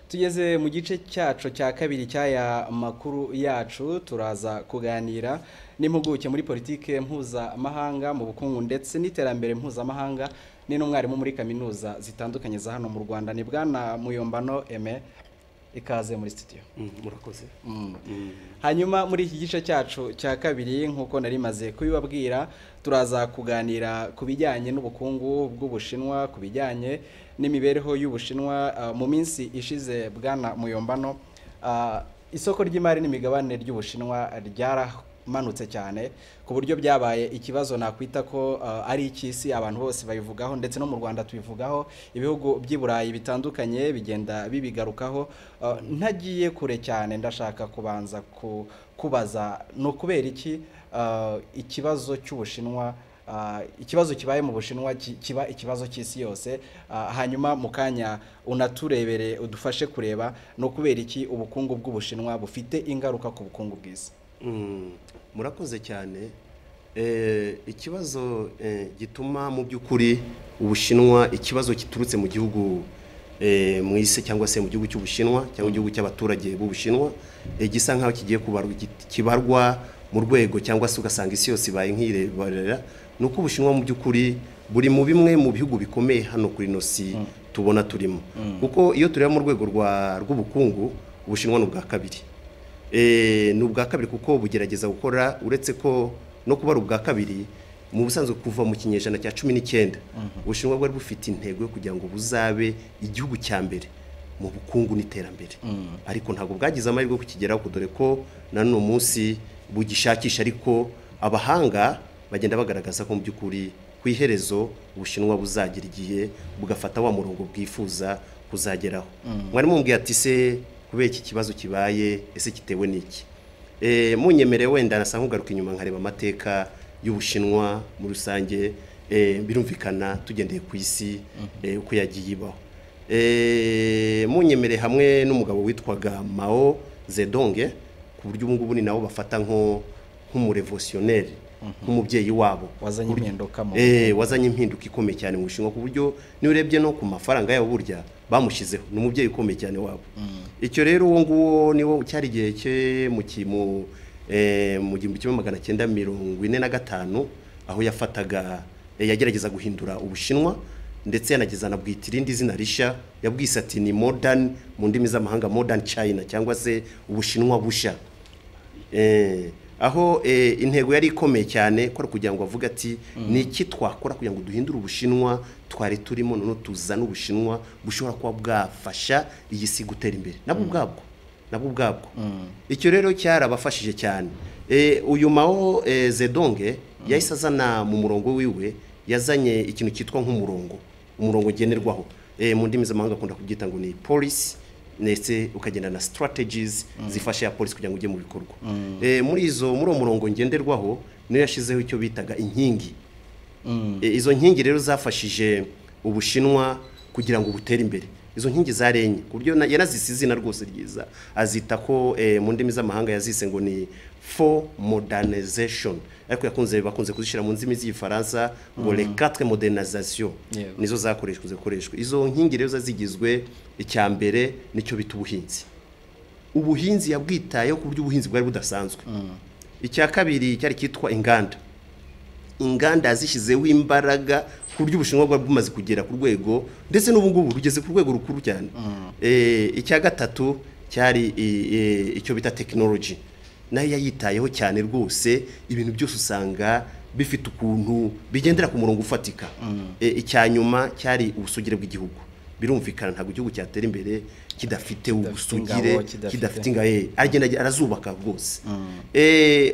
tugeze mu gice cyacu cya kabiri cy'aya makuru yacu turaza kuganira n'impuguke muri politiki mpuzamahanga mu bukungu ndetse n'iterambere mpuzamahanga ni n'umwarimu muri kaminuza zitandukanye za hano mu rwanda ni bwana muyombano eme ikaze muri sitidiyo murakoze hanyuma muri iki gice cyacu cya kabiri nk'uko nari maze kubibabwira turaza kuganira ku bijyanye n'ubukungu bw'ubushinwa ku bijyanye n'imibereho y'ubushinwa mu minsi ishize bwana muyombano isoko ry'imari n'imigabane ry'ubushinwa ryaramanutse cyane ku buryo byabaye ikibazo nakwita ko ari icy'isi abantu bose babivugaho ndetse no mu rwanda tubivugaho ibihugu by'i burayi bitandukanye bigenda bibigarukaho ntagiye kure cyane ndashaka kubanza kubaza ni ukubera iki ikibazo cy'ubushinwa ikibazo kibaye mu bushinwa kiba ikibazo cy'isi yose hanyuma mu kanya unaturebere udufashe kureba ni ukubera iki ubukungu bw'ubushinwa bufite ingaruka ku bukungu bw'isi murakoze cyane ikibazo gituma mu by'ukuri ubushinwa ikibazo giturutse mu gihugu mu isi cyangwa se mu gihugu cy'ubushinwa cyangwa igihugu cy'abaturage b'ubushinwa gisa nk'aho kigiye kibarwa mu rwego cyangwa se ugasanga isi yose ibaye nk'irebarera ni uko ubushinwa mu by'ukuri buri mu bimwe mu bihugu bikomeye hano kuri nosi tubona turimo kuko iyo tureba mu rwego rw'ubukungu ubushinwa ni ubwa kabiri ni ubwa kabiri kuko bugerageza gukora uretse ko no kuba ari ubwa kabiri mu busanzwe kuva mu kinyejana cya cumi n'icyenda ubushinwa bwari bufite intego yo kugira ngo buzabe igihugu cya mbere mu bukungu n'iterambere ariko ntabwo bwagize amahirwe yo kukigeraho dore ko na n'uno munsi bugishakisha ariko abahanga bagenda bagaragaza ko mu by'ukuri ku iherezo ubushinwa buzagira igihe bugafata wa murongo bwifuza kuzageraho mwarimu mbwiye ati se kubera iki kibazo kibaye ese kitewe n'iki munyemere wenda nasa nk'ugaruka inyuma nkareba amateka y'ubushinwa muri rusange birumvikana tugendeye ku isi uko yagiye ibaho munyemere hamwe n'umugabo witwaga mao zedonge ku buryo ubu ngubu ni nawe bafata nk'umurevosiyoneri nk'umubyeyi wabo wazanye impinduka ikomeye cyane mu bushinwa ku buryo niba urebye no ku mafaranga yabo burya bamushyizeho ni umubyeyi ukomeye cyane wabo icyo rero uwo nguwo niwo cyari igihe cye mu gihumbi kimwe magana cyenda mirongo ine na gatanu aho yafataga yagerageza guhindura ubushinwa ndetse yanageza anabwita irindi zina rishya yabwise ati ni modani mu ndimi z'amahanga modani china cyangwa se ubushinwa bushya aho intego yari ikomeye cyane ko ari kugira ngo avuge ati ni iki twakora kugira ngo duhindure ubushinwa twari turimo noneho tuzane ubushinwa bushobora kuba bwafasha iyi si gutera imbere nabwo ubwabwo nabwo ubwabwo icyo rero cyarabafashije cyane uyu mao zedonge yahise azana mu murongo wiwe yazanye ikintu cyitwa nk'umurongo umurongo ngenerwaho mu ndimi z'amahanga akunda kubyita ngo ni polisi ndetse ukagenda na sitarategizi zifasha ya polisi kugira ngo ujye mu bikorwa muri izo muri uwo murongo ngenderwaho niyo yashyizeho icyo bitaga inkingi izo nkingi rero zafashije ubushinwa kugira ngo butere imbere izo nkingi zarenye ku buryo yarazise izina rwose ryiza azita ko mu ndimi z'amahanga yazise ngo ni fo modernization ariko yakunze bakunze kuzishyira mu ndimi z'igifaransa ngo le quatre modernization nizo zakoreshwa zikoreshwa izo nkingi rero zigizwe icya mbere nicyo bita ubuhinzi ubuhinzi yabwitayeho ku buryo ubuhinzi bwari budasanzwe icya kabiri cyari cyitwa inganda inganda yazishyizeho imbaraga ku buryo ubushinwa bwari bumaze kugera ku rwego ndetse n'ubu ngubu rugeze ku rwego rukuru cyane icya gatatu cyari icyo bita tekinoloji nayo yayitayeho cyane rwose ibintu byose usanga bifite ukuntu bigendera ku murongo ufatika icya nyuma cyari ubusugire bw'igihugu birumvikana ntabwo igihugu cyatera imbere kidafite ubusugire kidafite ingahe agenda arazubaka rwose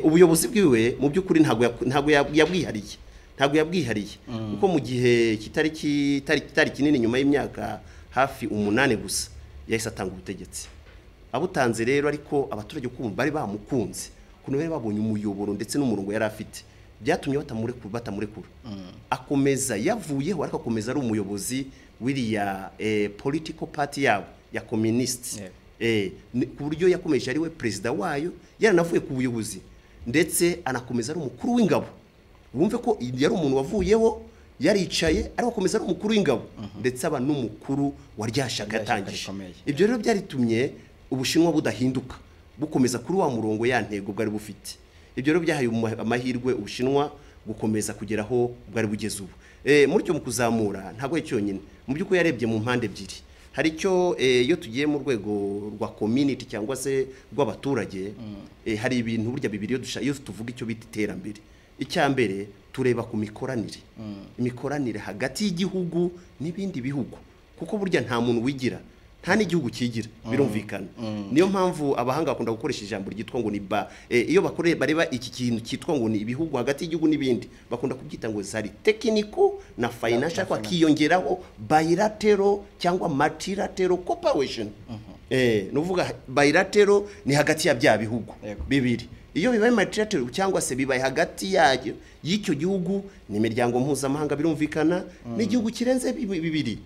ubuyobozi bwiwe mu by'ukuri ntabwo yabwihariye ntabwo yabwihariye kuko mu gihe kitari kinini nyuma y'imyaka hafi umunani gusa yahise atanga ubutegetsi abutanze rero ariko abaturage bari bamukunze ukuntu bari babonye umuyoboro ndetse n'umurongo yari afite byatumye batamurekura akomeza yavuyeho ariko akomeza ari umuyobozi w'iriya political party yabo ya communist ku buryo yakomeje ari we perezida wayo yaranavuye ku buyobozi ndetse anakomeza ari umukuru w'ingabo wumve ko yari umuntu wavuyeho yaricaye ariko akomeza ari umukuru w'ingabo ndetse aba n'umukuru wa rya Rya shyaka shyaka atangije rikomeye. ibyo rero byaritumye ubushinwa budahinduka bukomeza kuri wa murongo ya ntego bwari bufite ibyo rero byahaye umah- amahirwe ubushinwa gukomeza kugera aho bwari bugeze ubu Eh, muri cyo mu kuzamura ntabwo ari cyonyine mu by'ukuri yarebye mu mpande ebyiri hari icyo eh, iyo tugiye mu rwego rwa community cyangwa se rw'abaturage eh, hari ibintu burya bibiri iyo dusha- iyo tuvuga icyo bita iterambere icya mbere tureba ku mikoranire imikoranire hagati y'igihugu n'ibindi bihugu kuko burya nta muntu wigira nta n'igihugu kigira birumvikana niyo mpamvu abahanga bakunda gukoresha ijambo ryitwa ngo ni ba eh, iyo bakore bareba iki kintu cyitwa ngo ni ibihugu hagati y'igihugu n'ibindi bakunda kubyita ngo zari tekiniko na financial ariko hakiyongeraho bilateral cyangwa multilateral cooperation eh ni uvuga bilateral ni hagati ya bya bihugu Yego. bibiri iyo bibaye multilateral cyangwa se bibaye hagati yayo y'icyo gihugu ni imiryango mpuzamahanga birumvikana n'igihugu kirenze bibi- bibiri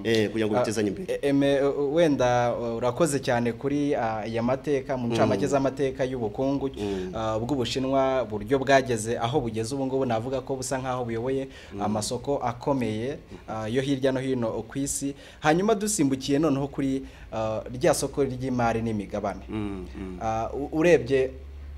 eh kugira ngo bitezanye imbere E- eme- u- wenda uh, urakoze cyane kuri uh, ya mateka mu ncamake z'amateka y'ubukungu uh, bw'ubushinwa buryo bwageze aho bugeze ubu ngubu navuga ko busa nk'aho buyoboye amasoko akomeye uh, yo hirya no hino ku isi hanyuma dusimbukiye noneho kuri uh, rya soko ry'imari n'imigabane Uh, u- urebye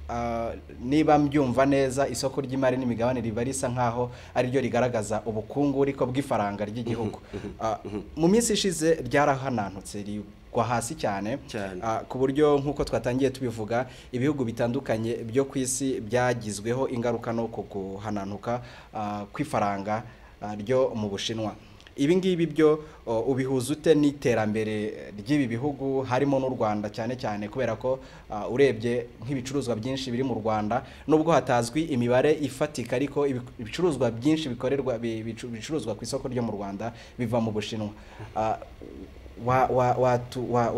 uh, niba mbyumva neza isoko ry'imari n'imigabane riba risa nk'aho ariryo rigaragaza ubukungu ariko bw'ifaranga ry'igihugu Uh, mu minsi ishize ryarahanantutse rigwa hasi cyane Cyane. Uh, ku buryo nk'uko twatangiye tubivuga ibihugu bitandukanye byo ku isi byagizweho ingaruka no ku guhananuka uh, kw'ifaranga uh, ryo mu bushinwa ibi ngibi byo uh, ubihuza ute n'iterambere ry'ibi bihugu harimo n'u rwanda cyane cyane kubera ko uh, urebye nk'ibicuruzwa byinshi biri mu rwanda nubwo hatazwi imibare ifatika ariko ibi- ibicuruzwa byinshi bikorerwa bi- bicu- bicuruzwa ku isoko ryo mu rwanda biva mu bushinwa Uh, wa- wa- watu- wa-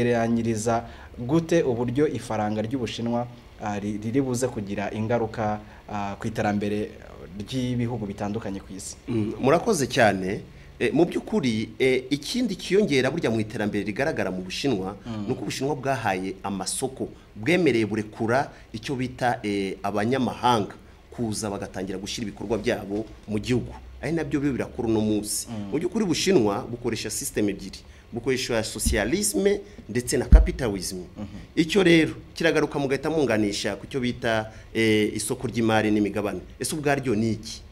watugereranyiriza gute uburyo ifaranga ry'ubushinwa ah, ri- riri buze kugira ingaruka ah, ku iterambere ry'ibihugu bitandukanye ku isi Mm, murakoze cyane Eh, mu by'ukuri eh, ikindi kiyongera burya mu iterambere rigaragara mu bushinwa ni uko ubushinwa bwahaye amasoko bwemereye burekura icyo bita eh, abanyamahanga kuza bagatangira gushyira ibikorwa byabo mu gihugu ari nabyo byo birakora uno munsi mu by'ukuri ubushinwa bukoresha sisiteme ebyiri bukoresha socialisme ndetse na capitalism icyo rero kiragaruka mugahita munganisha ku cyo bita eh, isoko ry'imari n'imigabane ese ubwaryo ni iki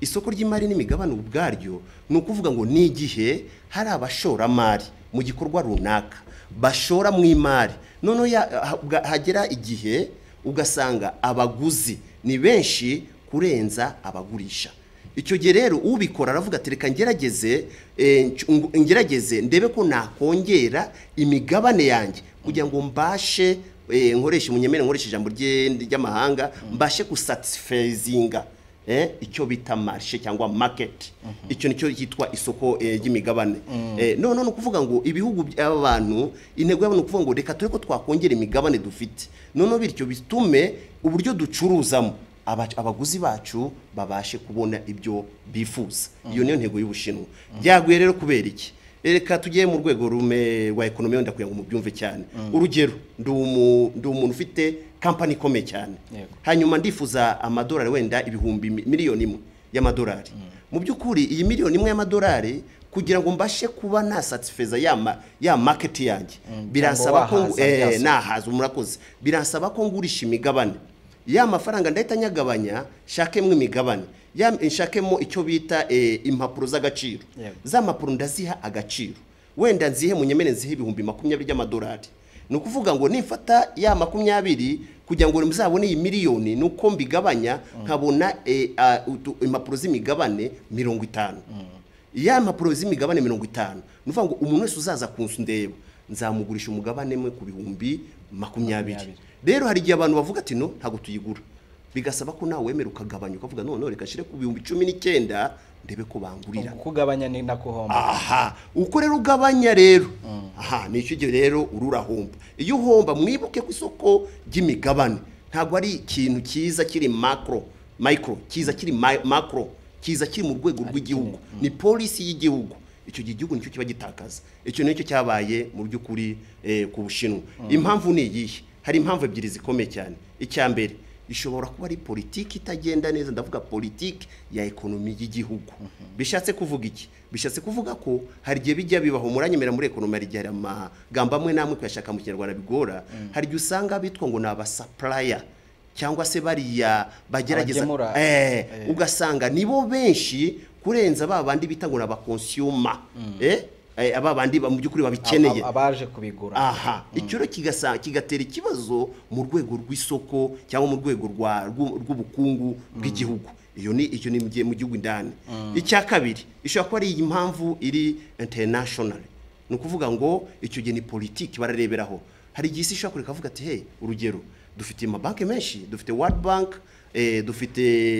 isoko ry'imari n'imigabane ubwaryo ni ukuvuga ngo ni igihe hari abashoramari mu gikorwa runaka bashora mu imari noneho ya- ha- bwa- hagera igihe ugasanga abaguzi ni benshi kurenza abagurisha icyo gihe rero ubikora aravuga ati reka ngerageze eh, nc- ng- ngerageze ndebe ko nakongera imigabane yanjye kugira ngo mbashe eh, nkoreshe munyemere nkoreshe ijambo rye- ry'amahanga mbashe gusatisfazinga eh, icyo bita marshe cyangwa market icyo nicyo cyitwa isoko eh, ry'imigabane eh, none ni ukuvuga ngo ibihugu by'aba bantu intego yabo ni ukuvuga ngo reka turebe ko twakongera imigabane dufite noneho bityo bitume uburyo ducuruzamo aba- abaguzi bacu babashe kubona ibyo bifuza iyo niyo ntego y'ubushinwa byaguye rero kubera iki reka tujye mu rwego rume rwa ekonomi wenda kugira ngo mubyumve cyane urugero ndi umu- ndi umuntu ufite kampani ikomeye cyane Yego. hanyuma ndifuza amadolari wenda ibihumbi mi- miliyoni imwe y'amadolari mu by'ukuri iyi miliyoni imwe y'amadolari kugira ngo mbashe kuba nasatisfeza ya, ma, ya market yanjye biransaba ko ngu- wahaza rya eh, soko. nahaza murakoze biransaba ko ngurisha imigabane ya mafaranga ndahita nyagabanya nshakemo imigabane ya nshakemo icyo bita eh, impapuro z'agaciro Yego. za mpapuro ndaziha agaciro wenda nzihe munyemere nzihe ibihumbi makumyabiri by'amadolari ni ukuvuga ngo nifata ya makumyabiri kugira ngo muzabone iyi miliyoni ni uko mbigabanya nkabona eh, ah, utu- impapuro z'imigabane mirongo itanu ya mpapuro z'imigabane mirongo itanu ni ukuvuga ngo umuntu wese uzaza ku nzu ndeba nzamugurisha umugabane mwe ku bihumbi makumyabiri rero hari igihe abantu bavuga ati no ntabwo tuyigura bigasaba ko nawe wemera ukagabanya ukavuga noneho reka nshyire ku bihumbi cumi n'icyenda ndebe ko bangurira kugabanya ni na guhomba aha uko rero ugabanya rero aha nicyo gihe rero ururahomba iyo uhomba mwibuke ku isoko ry'imigabane ntabwo ari ikintu cyiza kiri macro micro cyiza kiri ma- macro cyiza kiri mu rwego rw'igihugu ni polisi y'igihugu icyo gihe igihugu nicyo kiba gitakaza icyo nicyo cyabaye mu by'ukuri eh, ku bushinwa impamvu ni iyihe hari impamvu ebyiri zikomeye cyane icya mbere ishobora kuba ari politiki itagenda neza ndavuga politiki ya ekonomi y'igihugu bishatse kuvuga iki bishatse kuvuga ko hari igihe bijya bibaho muranyemera muri ekonomi hari igihe hari amagambo amwe n'amwe kuyashaka mu kinyarwanda bigora hari igihe usanga bitwa ngo ni abasapuraya cyangwa se bariya bagerageza Abagemura. Eh, Eh. ugasanga nibo benshi kurenza ba bandi bita ngo ni abakonsiyuma Eh, eh, aba bandi ba- mu by'ukuri babikeneye Ab- abaje kubigura aha icyo rero kigasa- kigatera ikibazo mu rwego rw'isoko cyangwa mu rwego rwa- rw'u- rw'ubukungu bw'igihugu iyo ni icyo ni mu gihe- mu gihugu indani icya kabiri ishobora kuba ari impamvu iri international ni ukuvuga ngo icyo gihe ni politiki barareberaho hari igihe isi ishobora kureka avuga ati hey urugero dufite amabanki menshi dufite world bank eh, dufite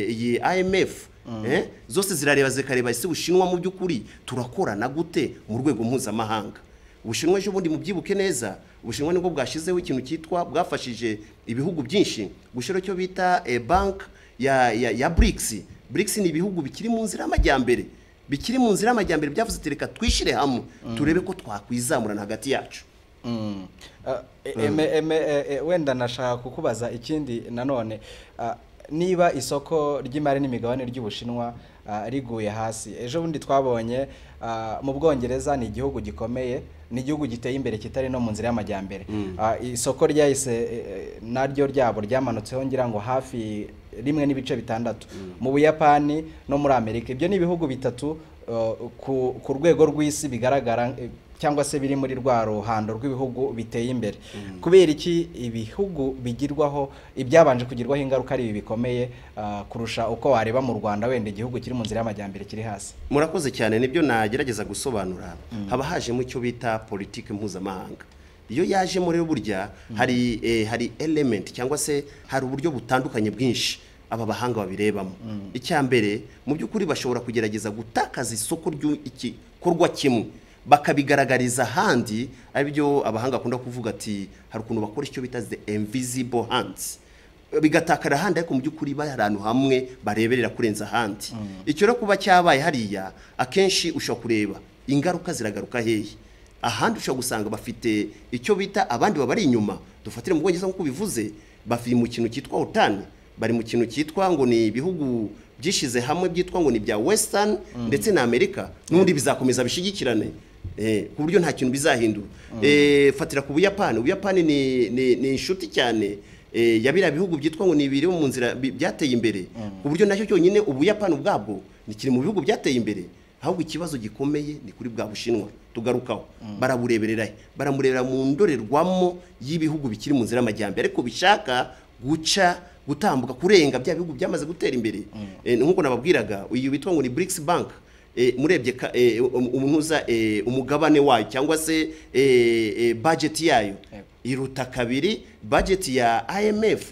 iyi imf eh, zose zirareba zikareba ese bushinwa mu by'ukuri turakorana gute mu rwego mpuzamahanga ubushinwa ejo bundi mubyibuke neza ubushinwa nibwo bwashyizeho ikintu cyitwa bwafashije ibihugu byinshi gushyiraho icyo bita eh, bank ya, ya, ya BRICS BRICS ni ibihugu bikiri mu nzira y'amajyambere bikiri mu nzira y'amajyambere byavuze ati reka twishyire hamwe turebe ko twakwizamurana hagati yacu Mm. Ah, e- eme- eme- e- e- wenda nashaka kukubaza ikindi nanone Ah, niba isoko ry'imari n'imigabane ry'ubushinwa ah, riguye hasi ejo bundi twabonye ah, mu bwongereza ni igihugu gikomeye ni igihugu giteye imbere kitari no mu nzira y'amajyambere Ah, isoko ryahise eh, eh, naryo ryabo ryamanutseho ngira ngo hafi rimwe n'ibice bitandatu mu buyapani no muri amerika ibyo ni ibihugu bitatu eh, ku ku rwego rw'isi bigaragara eh, cyangwa se biri muri rwa ruhando rw'ibihugu biteye imbere kubera iki ibihugu bigirwaho ibyabanje kugirwaho ingaruka ari ibi bikomeye ah, kurusha uko wareba mu rwanda wenda igihugu kiri mu nzira y'amajyambere kiri hasi murakoze cyane nibyo nagerageza gusobanura haba hajemo icyo bita politiki mpuzamahanga iyo yajemo rero burya hari eh, hari element cyangwa se hari uburyo butandukanye bwinshi aba bahanga babirebamo icya mbere mu by'ukuri bashobora kugerageza gutakaza isoko ry'igikorwa kimwe bakabigaragariza ahandi aribyo abahanga bakunda kuvuga ati hari ukuntu bakora icyo bita the invisible hands bigatakara ahandi ariko mu by'ukuri bari ahantu hamwe bareberera kurenza ahandi icyo rero kuba cyabaye hariya akenshi ushobora kureba ingaruka ziragaruka hehe ahandi ushobora gusanga bafite icyo bita abandi babari inyuma dufatire mu bwongereza nk'uko bivuze bari mu kintu cyitwa otani bari mu kintu cyitwa ngo ni ibihugu byishyize hamwe byitwa ngo ni ibya wesitani ndetse na amerika n'ubundi bizakomeza bishyigikirane Eh, ku buryo nta kintu bizahindura Eh, fatira ku buyapani ubuyapani ni, ni, ni inshuti cyane eh, ya biriya bihugu byitwa ngo ni ibiri mu nzira bi- byateye imbere ku buryo nacyo cyonyine ubuyapani ubwabwo ni kiri mu bihugu byateye imbere ahubwo ikibazo gikomeye ni kuri bwa bushinwa tugarukaho barabureberera he? baramurebera mu ndorerwamo y'ibihugu bikiri mu nzira y'amajyambere ariko bishaka guca gutambuka kurenga bya bihugu byamaze gutera imbere Eh, nk'uko nababwiraga uyu witwa ngo ni BRICS bank Eh, murebye ka- eh, um- umuhuza eh, umugabane wayo cyangwa se eh, eh, budget yayo Yego. iruta kabiri budget ya IMF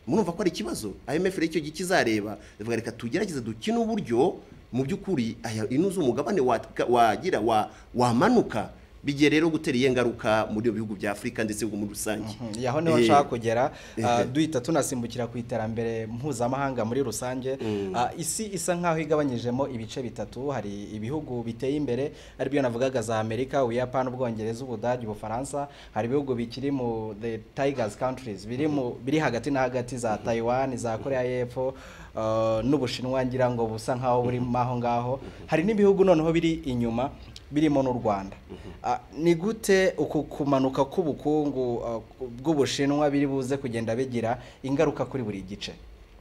murumva ko ari ikibazo IMF rero icyo gihe kizareba ivuga reka tugerageze dukine uburyo mu by'ukuri aya ino z'umugabane watka- wagira wa wamanuka bigiye rero gutera iyihe ngaruka muri ibyo bihugu bya Afurika ndetse n'ibihugu muri rusange Mhm, aho niho Eh, nshaka kugera ah, eh. duhita tunasimbukira ku iterambere mpuzamahanga muri rusange Ah, isi isa nk'aho igabanyijemo ibice bitatu hari ibihugu biteye imbere aribyo navugaga za amerika ubuyapani ubwongereza ubudage ubufaransa hari ibihugu bikiri mu the tigers countries biri mu biri hagati na hagati za taiwan za korea y'epfo ah, n'ubushinwa ngira ngo busa nk'aho burimo aho ngaho hari n'ibihugu noneho biri inyuma birimo n'u rwanda Ah, ni gute uku kumanuka k'ubukungu ah, bw'ubushinwa biri buze kugenda bigira ingaruka kuri buri gice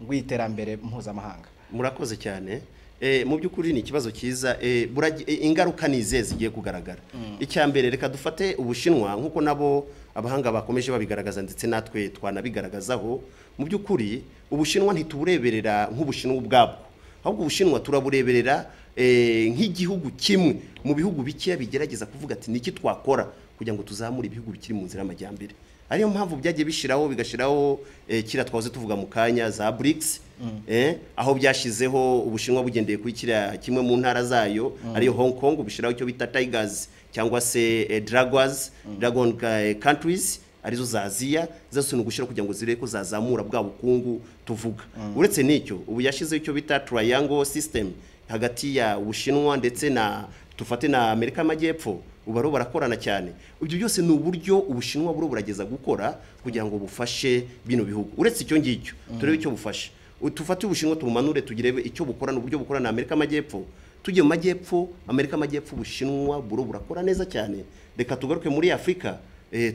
rw'iterambere mpuzamahanga murakoze cyane Eh, mu by'ukuri ni ikibazo cyiza Eh, buragi- eh, ingaruka ni izihe zigiye kugaragara icya mbere reka dufate ubushinwa nk'uko nabo abahanga bakomeje babigaragaza ndetse natwe twanabigaragazaho mu by'ukuri ubushinwa ntitubureberera nk'ubushinwa ubwabwo ahubwo ubushinwa turabureberera eh, nk'igihugu kimwe mu bihugu bikeya bigerageza kuvuga ati niki twakora kugira ngo tuzamure ibihugu bikiri mu nzira y'amajyambere ariyo mpamvu byagiye bishyiraho bigashyiraho eh, kiriya twahoze tuvuga mu kanya za BRICS eh, aho byashyizeho ubushinwa bugendeye kuri kiriya kimwe mu ntara zayo ariyo Hong Kong bishyiraho icyo bita Tigers cyangwa se eh, Dragons Dragon eh, countries arizo za Aziya zose ni ugushyiraho kugira ngo zirebe ko zazamura bwa bukungu tuvuga uretse n'icyo ubu yashyizeho icyo bita Triangle System hagati ya Ubushinwa ndetse na tufate na Amerika y'Amajyepfo uba rero barakorana cyane ibyo byose ni uburyo ubushinwa buriho burageza gukora kugira ngo bufashe bino bihugu uretse icyo ngicyo turebe icyo bufashe tufate ubushinwa tumumanure tugire icyo bukora n'uburyo bukora na amerika amajyepfo tujye mu majyepfo amerika amajyepfo ubushinwa buriho burakora neza cyane reka tugaruke muri afurika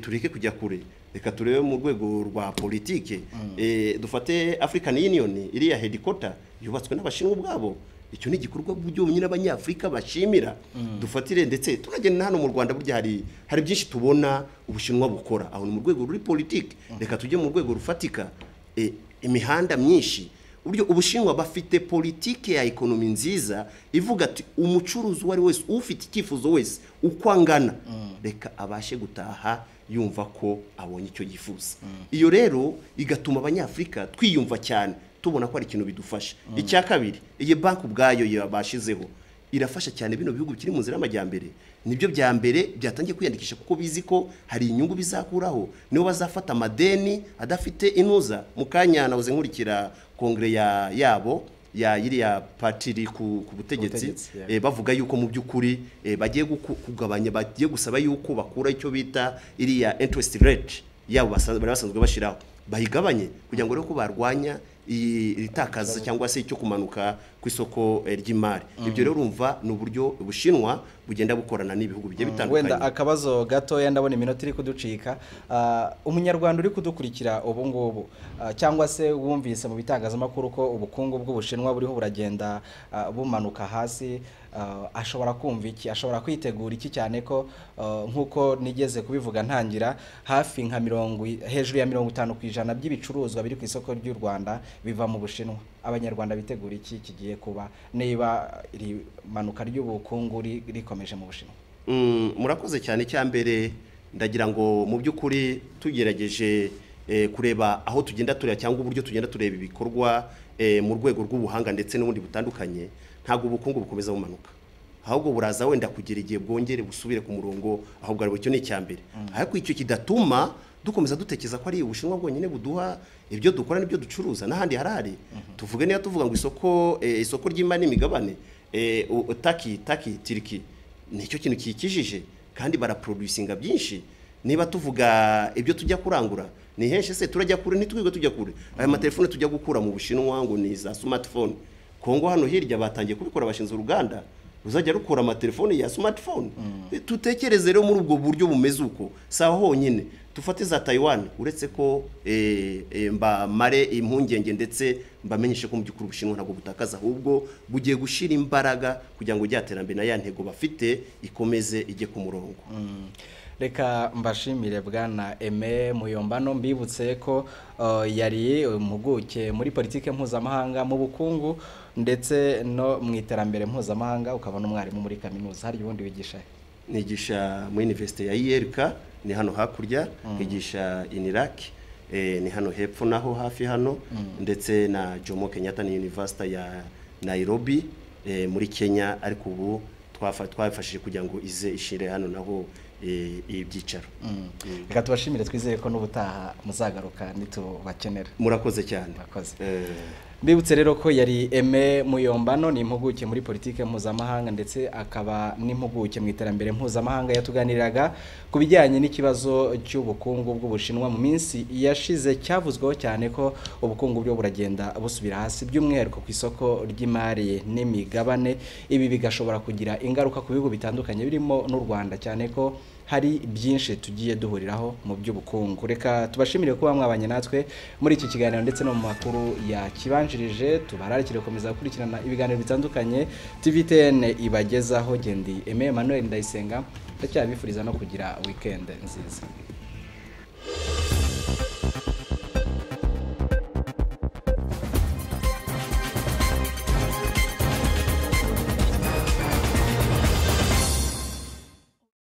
tureke kujya kure reka turebe mu rwego rwa politiki dufate afurikani yuniyoni iriya hedikota yubatswe n'abashinwa ubwabo icyo ni igikorwa byonyine abanyafurika bashimira dufatire ndetse tunagenda hano mu rwanda burya hari hari byinshi tubona ubushinwa bukora aho ni mu rwego ruri politiki reka tujye mu rwego rufatika imihanda myinshi uburyo ubushinwa bafite politiki ya ekonomi nziza ivuga ati umucuruzi uwo ari wese ufite icyifuzo wese uko angana reka abashe gutaha yumva ko abonye icyo yifuza iyo rero igatuma abanyafurika twiyumva cyane tubona ko ari ikintu bidufasha icya kabiri iyi banki ubwayo yabashizeho irafasha cyane bino bihugu bikiri mu nzira y'amajyambere nibyo bya mbere byatangiye kwiyandikisha kuko bizi ko hari inyungu bizakuraho nibo bazafata amadeni adafite inuza mu kanya nabuze nkurikira kongere ya yabo ya iriya patiri ku, ku butegetsi Butegetsi, eh, bavuga yuko mu by'ukuri eh, bagiye guku- kugabanya bagiye gusaba yuko bakura icyo bita iriya interest rate yabo basa- bari basanzwe bashyiraho bayigabanye kugira ngo rero ko barwanya iyi- iri takaza cyangwa se icyo kumanuka ku isoko eh, ry'imari ibyo rero urumva ni uburyo ubushinwa bugenda bukorana n'ibihugu bigiye bitandukanye wenda akabazo gatoya ndabona iminota iri kuducika Ah, umunyarwanda uri kudukurikira ubu ngubu ah, cyangwa se wumvise mu bitangazamakuru ko ubukungu bw'ubushinwa buriho buragenda ah, bumanuka hasi ah, ashobora kumva iki ashobora kwitegura iki cyane ko ah, nk'uko nigeze kubivuga ntangira hafi nka mirongo i- hejuru ya mirongo itanu ku ijana by'ibicuruzwa biri ku isoko ry'u rwanda biva mu bushinwa abanyarwanda bitegura iki kigiye kuba niba iri manuka ry'ubukungu ri- rikomeje mu bushinwa Mm, murakoze cyane cyambere ndagira ngo mu by'ukuri tugerageje eh, kureba aho tugenda tureba cyangwa uburyo tugenda tureba ibikorwa eh, mu rwego rw'ubuhanga ndetse n'ubundi butandukanye ntabwo ubukungu bukomeza bumanuka ahubwo buraza wenda kugira igihe bwongere busubire ku murongo ahubwo aribwo icyo ni icyambere ariko icyo kidatuma dukomeza dutekereza ko ari ubushinwa bwonyine buduha ibyo dukora n'ibyo ducuruza n'ahandi harahari tuvuge niba tuvuga ngo isoko eh, isoko ry'imari n'imigabane eh, u- taki taki tiriki nicyo kintu kikijije kandi baraproducinga byinshi niba tuvuga ibyo tujya kurangura ni henshi se turajya kure ntitwirirwe tujya kure aya matelefone tujya gukura mu bushinwa ngo ni za smartphone kongo hano hirya batangiye kubikora bashinze uruganda ruzajya rukora amatelefone ya smartphone tutekereze rero muri ubwo buryo bumeze uko sawa honyine dufate za Taiwan uretse ko eh, eh, mbamare impungenge ndetse mbamenyeshe ko mu by'ukuri ubushinwa ntabwo butakaza ahubwo bugiye gushyira imbaraga kugira ngo ijya terambere na ya ntego bafite ikomeze ijye ku murongo reka mbashimire bwana eme muyombano mbibutse ko uh, yari impuguke muri politiki mpuzamahanga mu bukungu ndetse no mu iterambere mpuzamahanga ukaba n'umwarimu muri kaminuza hari ubundi wigisha he? nigisha muri universite ya IRK ni hano hakurya nkigisha INIRAC eh, ni hano hepfo naho hafi hano ndetse na Jomo Kenyatta ni university ya Nairobi eh, muri Kenya ariko ubu twafa- twafashije kugira ngo ize ishire hano naho eh, ibyicaro reka tubashimire twizeye ko n'ubutaha muzagaruka nitubakenera murakoze cyane murakoze Eh, mbibutse rero ko yari eme muyombano ni impuguke muri politiki mpuzamahanga ndetse akaba n'impuguke mu iterambere mpuzamahanga yatuganiriraga ku bijyanye n'ikibazo cy'ubukungu bw'ubushinwa mu minsi yashize cyavuzweho cyane ko ubukungu buriho buragenda busubira hasi by'umwihariko ku isoko ry'imari n'imigabane ibi bigashobora kugira ingaruka ku bihugu bitandukanye birimo n'u rwanda cyane ko hari byinshi tugiye duhuriraho mu by'ubukungu reka tubashimire kuba mwabanye natwe muri iki kiganiro ndetse no mu makuru yakibanjirije tubararikire gukomeza gukurikirana ibiganiro bitandukanye tvtn ibagezaho gendi eme emmanuel ndayisenga ndacyabifuriza no kugira wikendi nziza